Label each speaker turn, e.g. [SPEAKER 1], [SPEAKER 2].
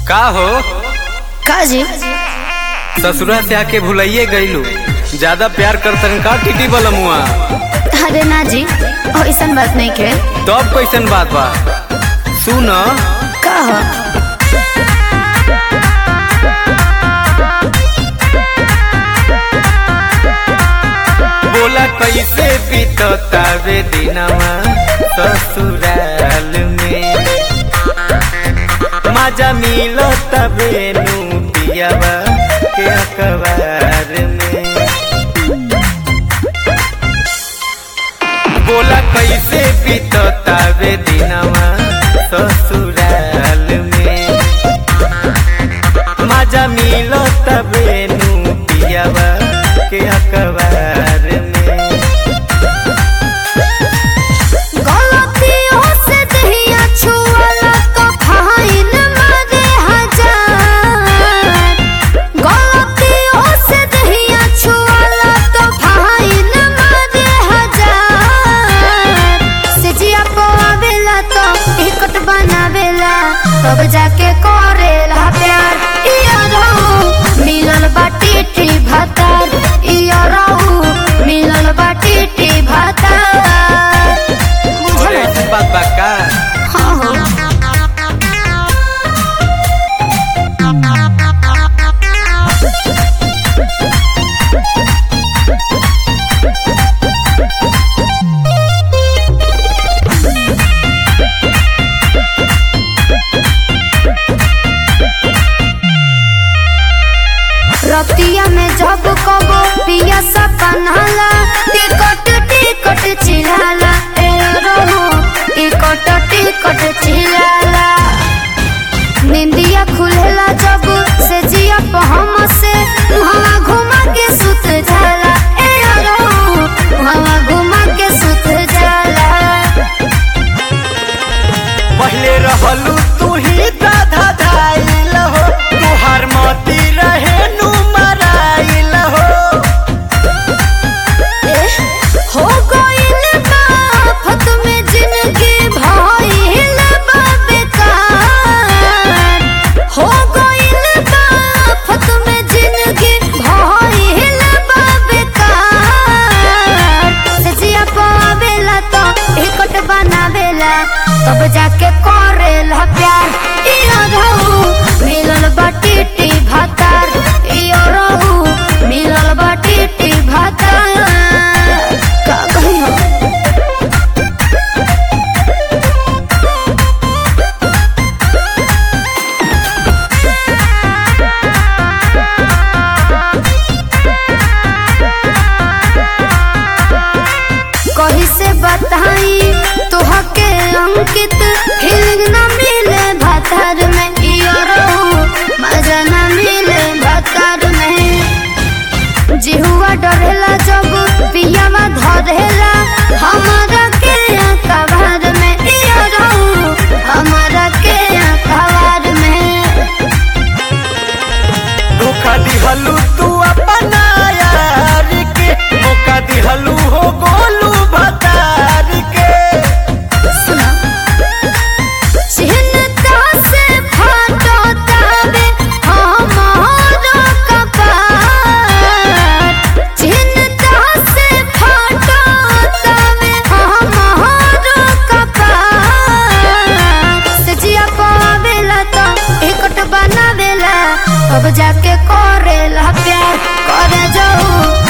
[SPEAKER 1] का हो
[SPEAKER 2] का जी
[SPEAKER 1] ससुरा से आके भुलाइए गईलू ज्यादा प्यार करतन का टिटी बलमुआ
[SPEAKER 2] अरे ना जी ऐसन बात नहीं के
[SPEAKER 1] तब कैसन बात बा सुन
[SPEAKER 2] का हो
[SPEAKER 1] बोला कैसे बीततावे दिनवा ससुराल में मजा मिलो तबे नू पियावा के अखबार में बोला कैसे बीततावे दिनवा ससुराल में मजा मिलो तबे नू पियावा के अखबार में
[SPEAKER 2] गलतियों से दहिया छुअला तो फाइन मारे हजार गलतियों से दहिया छुअला तो फाइन मारे हजार सिजिया पवावेला तो टिकट बनावेला तब जाके करेला प्यार इया रहू मिलल बाटी टी भातार इया रहू मिलल बाटी टी भातार
[SPEAKER 1] और ऐसी बात बा का
[SPEAKER 2] हाँ हाँ रतिया में जब कबो पिया सपनाला टिकट टिकट चिल्लाला ए रहो टिकट टिकट चिल्लाला निंदिया खुलेला जब से जिया पहम से हवा घुमा के सुत जाला ए रहो हवा घुमा के सुत जाला
[SPEAKER 1] पहले रहलू तू ही दाधा धाइल हो तुहार मोती रहे नु मराइल हो
[SPEAKER 2] हो गइल बा आफत में जिंदगी भइल बा बेकार हो गइल बा आफत में जिंदगी भइल बा बेकार सजिया पावेला तो टिकट बनावेला तब जाके करेला प्यार इया रहू मिलल बाटी टी भातार इया रहू मिलल बाटी टी भातार का कही हो कही से बताई तोहके अंकित फीलिंग न मिले भातार में इयो रहू मजा न मिले भातार में जिहुआ डरेला जब पियावा धरेला हमारा के कबार में इयो रहू हमारा के कबार में
[SPEAKER 1] धोखा दिहलू तू अपना यार के मौका दिहलू हो गोलू भतार के
[SPEAKER 2] सुना चिन्ता से फाटो तावे हमारा कपार चिन्ता से फाटो तावे हमारा कपार सजिया पावेला तो टिकट बनावेला अब जाके करेला प्यार करे जाऊ